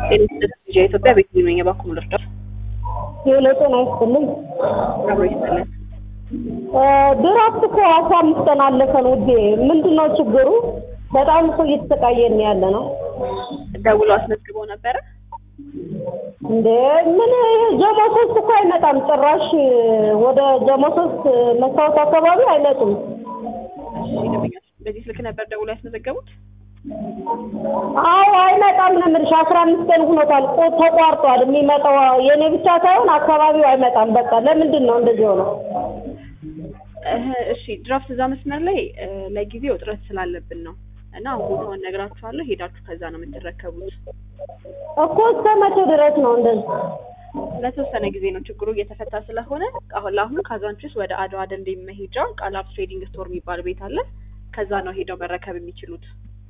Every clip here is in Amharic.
የኢትዮጵያ ቤት ነኝ የባኩን ልርዳት ሄሎ ጤና ይስጥልኝ። አብሮ ይስጥልን። ድራፍት እኮ አስራ አምስት ቀን አለፈን ውዴ። ምንድን ነው ችግሩ? በጣም እኮ እየተሰቃየን ያለ ነው ደውሎ አስመዝግበው ነበረ። እንዴ ምን ይሄ ጀሞ ሶስት እኮ አይመጣም ጭራሽ ወደ ጀሞ ሶስት መስታወት አካባቢ አይመጡም። እሺ ደንበኛችን በዚህ ስልክ ነበር ደውሎ ያስመዘገቡት? አዎ አይመጣም ነው የምልሽ። አስራ አምስት ቀን ሆኖታል። ቆ ተቋርጧል። የሚመጣው የኔ ብቻ ሳይሆን አካባቢው አይመጣም። በቃ ለምንድን ነው እንደዚህ ሆነው? እህ፣ እሺ ድራፍት እዛ መስመር ላይ እ፣ ለጊዜው እጥረት ስላለብን ነው እና አሁን ቦታውን ነግራችኋለሁ። ሄዳችሁ ከዛ ነው የምትረከቡት። እኮ እስከ መቼ ድረስ ነው እንደዚህ? ለተወሰነ ጊዜ ነው ችግሩ እየተፈታ ስለሆነ አሁን ለአሁኑ ካዛንቺስ ወደ አድዋ ደንዴ መሄጃ ቃላብ ትሬዲንግ ስቶር የሚባል ቤት አለ። ከዛ ነው ሄደው መረከብ የሚችሉት።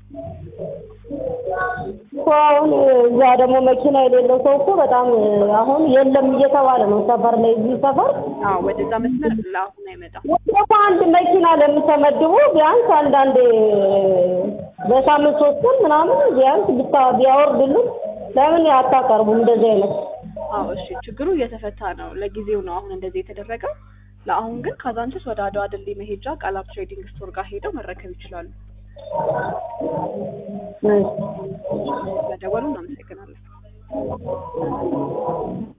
እኮ አሁን እዛ ደግሞ መኪና የሌለው ሰው እኮ በጣም አሁን የለም እየተባለ ነው ሰፈር ላይ እዚህ ሰፈር አዎ ወደዛ መስመር ለአሁን አይመጣም። ወደ አንድ መኪና ለምን ተመድቦ ቢያንስ አንዳንዴ በሳምንት ሶስት ቀን ምናምን ቢያንስ ብታ ቢያወርድልን ለምን አታቀርቡም እንደዚህ አይነት አዎ እሺ ችግሩ እየተፈታ ነው። ለጊዜው ነው አሁን እንደዚህ የተደረገው። ለአሁን ግን ካዛንቺስ ወደ አድዋ ድልድይ መሄጃ ቃላብ ትሬዲንግ ስቶር ጋር ሄደው መረከብ ይችላሉ። እሺ። ስለደወሉ እናመሰግናለን።